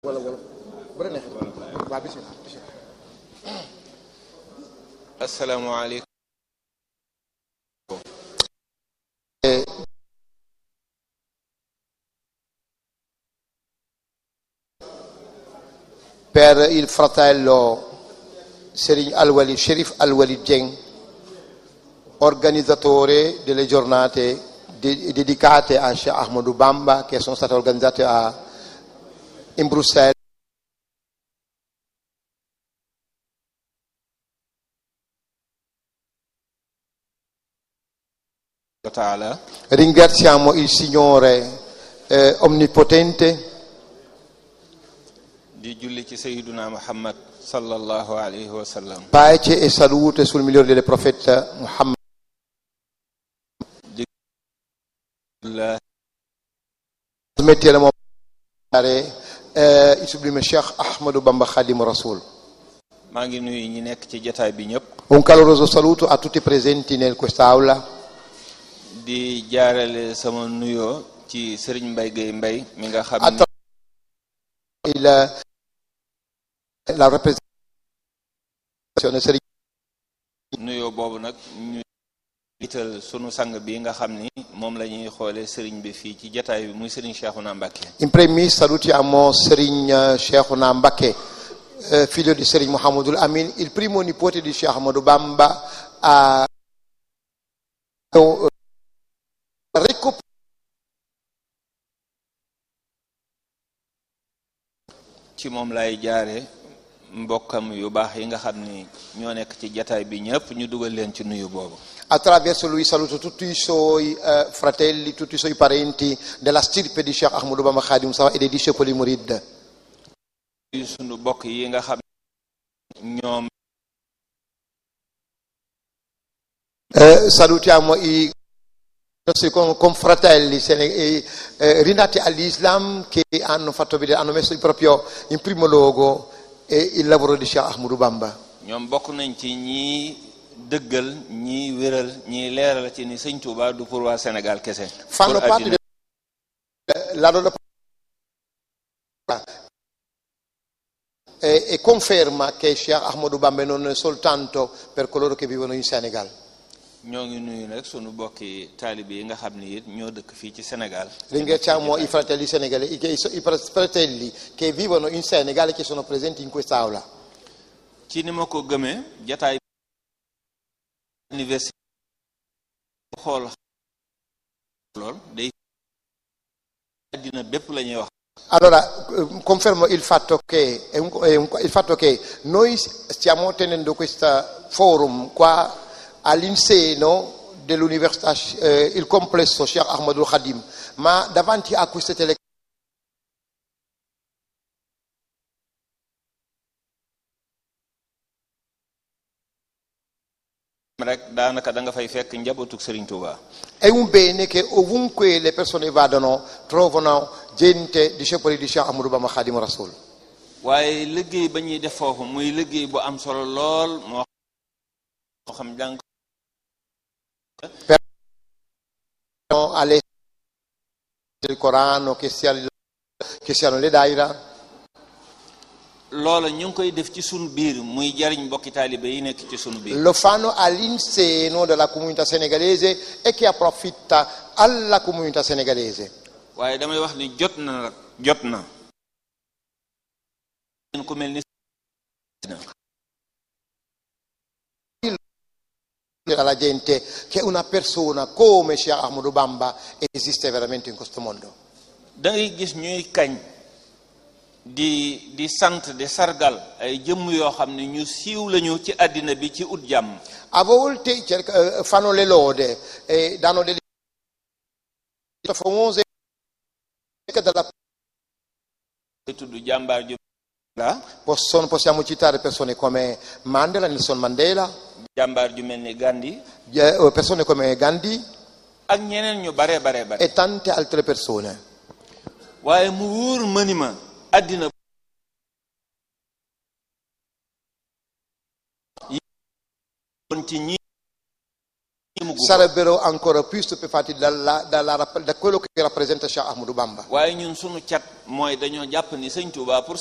wala wala bu la neexee waaw bisimilah bisimilah. asalaamaaleykum. per il fratello Serigne Alwali, Sherif Alwali Dieng, organizzatore delle giornate de- dedicate a Sheikh Ahmadou Bamba che sono state organizzate a- in Bruxelles. taala Ringraziamo il Signore eh, Onnipotente di julli ci sayyiduna muhammad sallallahu alayhi wa sallam pace e salute sul migliore delle profeta Muhammad. la Smetteremo eh, il sublime Sheikh Ahmadou Bamba Khadim Rasoul. maa ngi nuyu ñi nekk ci jataay bi ñëpp Un caloroso saluto a tutti i presenti in quest'aula. di jaarale sama nuyoo ci sëriñ Mbay Gay Mbay mi nga xam ni Attra- il, la rappresentazione Serigne nuyoo boobu nag ñu jiital sunu sang bi nga xam ni moom la ñuy xoole sëriñ bi fii ci jataay bi muy sëriñ Cheikhouna Mbacké In premis salutiamo Serigne Cheikhouna Mbacké, eh, figlio di Serigne Mohamedou Amin, il primo nipote di Sheikh Ahmadou Bamba a recuperato ci moom lay jaare mbokkam yu baax yi nga xam ni ñoo nekk ci jataay bi ñëpp ñu dugal leen ci nuyu boobu Attraverso lui saluto tutti i suoi eh, fratelli, tutti i suoi parenti della stirpe di Sheikh Ahmadou Bamba Khadim Mustafa e dei discepoli Murid. nuyu sunu bokk yi nga xam ñoom Eh, salutiamo i nostri con- confratelli sene- eh, eh, rinati all'Islam che hanno fatto vedere, hanno messo proprio in primo luogo eh, il lavoro di Sheikh Ahmadou Bamba. ñoom bokk nañ ci ñi dëggal ñi wéral ñi leeral ci ni sëñ Touba du pour waa Sénégal kese Fanno pour parte àddina del- la loro e, e conferma che Sheikh Ahmadou Bamba non è soltanto per coloro che vivono in Senegal. ñoo ngi nuyu nag sunu bokki taalibe yi nga xam ni it ñoo dëkk fii ci Sénégal Ringraziamo i fratelli senegalesi, i, i fratelli che vivono in Senegal e che sono presenti in quest'aula. ci ni ma ko gëmee jataay université xool lool day àddina bépp la ñuy wax Allora, eh, confermo il fatto, che, è un- è un- il fatto che noi stiamo tenendo questo forum qua all'inseno dell'università, eh, il complesso Sheikh Ahmadul Khadim, ma davanti a queste telecamere rek daanaka da nga fay fekk njabootuk Serigne Touba è un bene che ovunque le persone vadano trovano gente, discepoli di Sheikh Ahmadou Bamba Khadim Rasul. waaye liggéey ba ñuy def foofu muy liggéey bu am solo lool moo xam jàng Alle del Corano, che, sia, che siano le daira, loola ñu ngi koy def ci sunu biir muy jariñ mbokki taalibe yi nekk ci sunu biir lo fanno all'inseno della comunità senegalese e che approfitta alla comunità senegalese. waaye damay wax ni jot na nag jot na ku mel ni alla gente che una persona come Sheikh Ahmadou Bamba esiste veramente in questo mondo. da ngay gis ñuy kañ di di sant di sargal ay jëmm yoo xam ne ñu siiw lañu ci àddina bi ci ut jàmm A volte cerca- eh, fanno le lode e danno delle famose della te tudd jàmbaar ju la Possono- possiamo citare persone come Mandela, Nelson Mandela, jàmbaar ju mel ni Gandhi eh, persone come Gandhi ak ñeneen ñu bare bare bare e tante altre persone. waaye mu wóor mëni ma àddina yi woon ci ñi mu mugg ko sarebbero ancora più stupefatti dalla- dalla rapp- da quello che rappresenta Cheikh Ahmadou Bamba. waaye ñun sunu cat mooy dañoo jàpp ni sëñ Touba pour